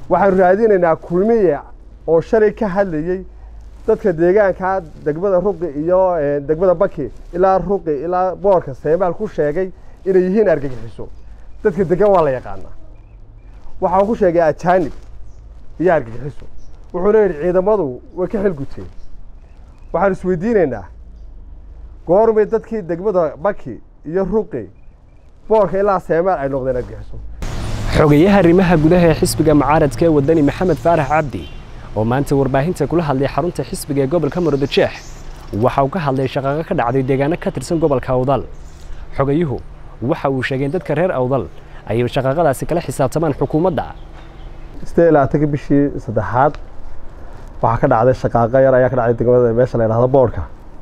waxaanu raadinaynaa kulmiye oo shalay ka hadlayey dadka deegaanka degmada ruqi iyo degmada baki ilaa ruqi ilaa boorka seemaal ku sheegay inay yihiin argagixiso dadka degan waa la yaqaanaa waxaa ku sheegay ajaanib iyo argagixiso wuxuuna yidhi ciidamadu way ka xilguteen waxaanu isweydiinaynaa goormay dadkii degmada baki iyo ruqi boorka ilaa seemaal ay noqdeen argagixiso xogayaha arrimaha gudaha ee xisbiga mucaaradka ee wadani maxamed faarax cabdi oo maanta warbaahinta kula hadlay xarunta xisbiga ee gobolka murudajeex waxa uu ka hadlay shaqaqo ka dhacday deegaano ka tirsan gobolka awdal xogayuhu waxa uu sheegay in dadka reer awdal ay shaqaqadaasi kala xisaabtamaan xukuumadda sidee labaatankii bishii saddexaad waxaa ka dhacday shaqaaqo yar ayaa ka dhacday degmada meesha la yidhahdo boorka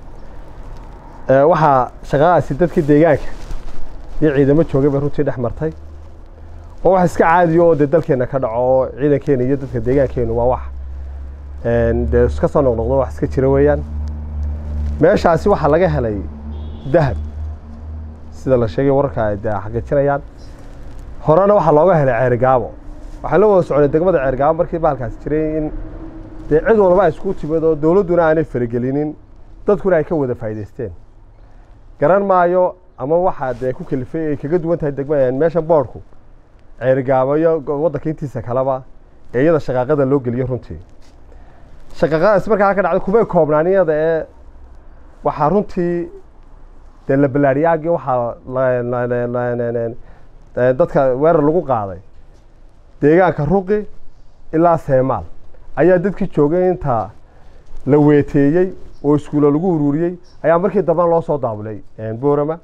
waxaa shaqaqadaasi dadkii deegaanka iyo ciidamo joogay bay runtii dhex martay oo wax iska caadiyo oo dee dalkeena ka dhaco oo ciidankeena iyo dadka deegaankeenu waa wax dee iska soo noqnoqdo wax iska jira weeyaan meeshaasi waxaa laga helay dahab sida la sheegay wararka ay dee xaqiijinayaan horena waxaa looga helay ceerigaabo waxaa la wada soconay degmada ceerigaabo markii bahalkaasi jiray in dee cid walba ay isku timid oo dowladduna aanay faragelinin dadkuna ay ka wada faa'idaysteen garan maayo ama waxaa dee ku kalifay ay kaga duwan tahay degma meesha boorku ceerigaabo iyo waddanka intiisa kaleba ee iyada shaqaaqada loo geliyo runtii shaqaaqadaasi markaa ka dhacday kumay koobnaan iyada ee waxaa runtii dee la ballaadhiyaagii waxaa dadka weerar lagu qaaday deegaanka ruqi ilaa seemaal ayaa dadkii joogay inta la weeteeyey oo iskuulo lagu uruuriyey ayaa markii dambena loo soo daabulay boorama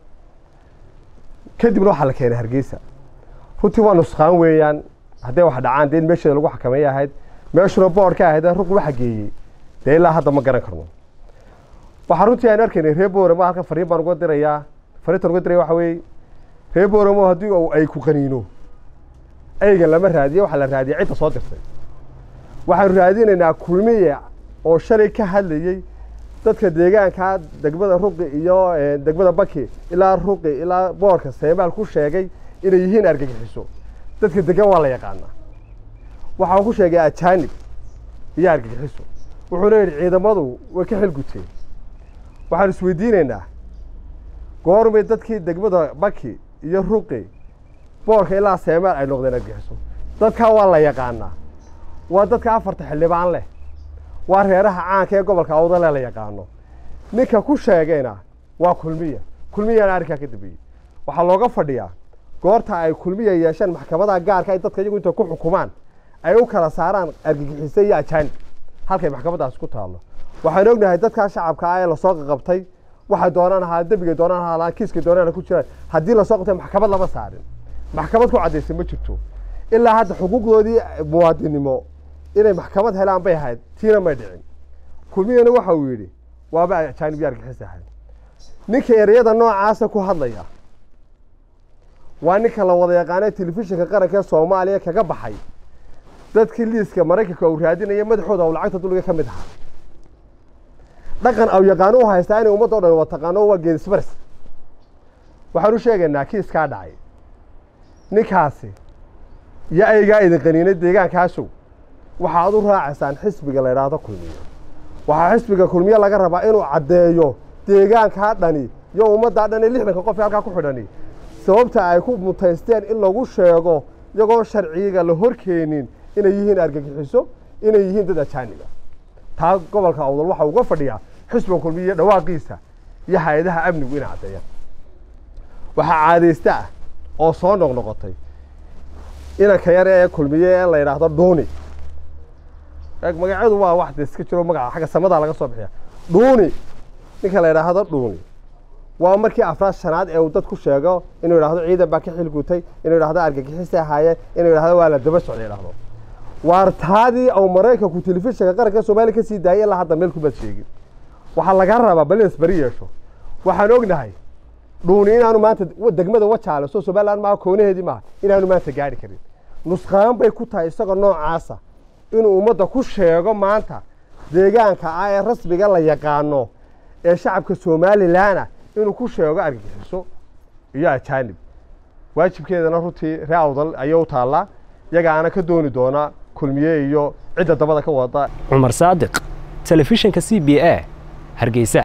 kadibna waxaa la keenay hargeysa runtii waa nuskaan weeyaan hadday wax dhacaan dee in meesheeda lagu xakameeya ahayd meeshuna boord ka ahayd ruqi waxa geeyey dee ilaa hadda ma garan karno waxaa runtii aan arkaynay reer booramo halkan fariin baan uga dirayaa fariintan uga diraya waxa weeye reer booramo haddii ay ku qaniino aygan lama raadiyo waxaa la raadiyay cidda soo dirtay waxaanu raadinaynaa kulmiye oo shalay ka hadlayey dadka deegaanka degmada ruqi iyo degmada baki ilaa ruqi ilaa boorka seemaal ku sheegay inay yihiin argagixiso dadka degan waa la yaqaanaa waxaa ku sheegay ajaanib iyo argagixiso wuxuuna yidhi ciidamadu way ka xilguteen waxaanu isweydiinaynaa goormay dadkii degmada baki iyo ruqi boorka ilaa seemaal ay noqdeen argagixiso dadkaa waa la yaqaanaa waa dadka afarta xildhibaan leh waa reeraha caanka ee gobolka awdale la yaqaano ninka ku sheegayna waa kulmiya kulmiyana arrinkaa ka dambeeyey waxaa looga fadhiyaa goorta ay kulmiya yeesheen maxkamadaha gaarka ay dadka iyagu inta ku xukumaan ay u kala saaraan argagixise iyo ajaanib halkay maxkamadaasi ku taallo waxaan ognahay dadkaa shacabka ah ee lasoo qaqabtay waxay doonaan ahaa dembigay doonaan ahaa kiiskay doonaan ku jiraan haddii lasoo qabtay maxkamad lama saarin maxkamad ku caddaysay ma jirto ilaa hadda xuquuqdoodii muwaadinimo inay maxkamad helaan bay ahayd tiina may dhicin kulmiyana waxa uu yidhi waaba ajaanib iyo argixis ahayd ninka ereyada noocaasa ku hadlaya waa ninka la wada yaqaanay telefishinka qaranka ee soomaaliya kaga baxay dadkii liiska maraykanka uu raadinaya madaxooda u lacagta dulliga ka mid ahaa dhaqan aw yaqaano u haystaa inay ummadda o dhan wada taqaano waa geedisbaris waxaan u sheegaynaa kiiskaa dhacay ninkaasi iyo aygaa idin qaniinay deegaankaasow waxaad u raacaysaan xisbiga la yidhaahdo kulmiye waxaa xisbiga kulmiye laga rabaa inuu caddeeyo deegaankaa dhani iyo ummaddaa dhani lixdanka qof ee halkaa ku xidhani sababta ay ku mutaysteen in lagu sheego iyagoon sharciga la horkeenin inay yihiin argagixiso inay yihiin dad ajaaniba taa gobolka awdal waxa uga fadhiyaa xisbiga kulmiye dhawaaqiisa iyo hay-adaha amnigu inay caddeeyaan waxaa caadaysta ah oo soo noqnoqotay inanka yar ee kulmiye ee la yidhaahdo dhuuni magacyadu waa wax de iska jiro magaca xagga samadaa laga soo bixiya dhuuni ninka la yidhaahdo dhuuni waa markii afraad shanaad ee uu dad ku sheego inuu yidhahdo ciidan baa ka xilgutay inuu yidhahdo argagixisay ahaayeen inuu yidhahdo waa la daba socday yidhahdo waartaadii au maraykanku telefishinka qaranka soomaaliya ka sii daayay ilaa hadda meel kubaad sheegin waxaa laga rabaa bal inas beri yeesho waxaan ognahay dhuuni inaanu maanta degmada wajaale soo somaliland maaha koonaheedii maaha inaanu maanta gaari karin nusqaan bay ku tahay isagoo noocaasa inuu ummadda ku sheego maanta deegaanka ah ee rasmiga la yaqaano ee shacabka somalilanah inuu ku sheego argagixiso iyo ajaanib waajibkeedana runtii ree awdal ayay u taallaa iyagaana ka dooni doonaa kulmiye iyo cidda dabada ka wada cumar saadiq telefishinka c b a hargeysa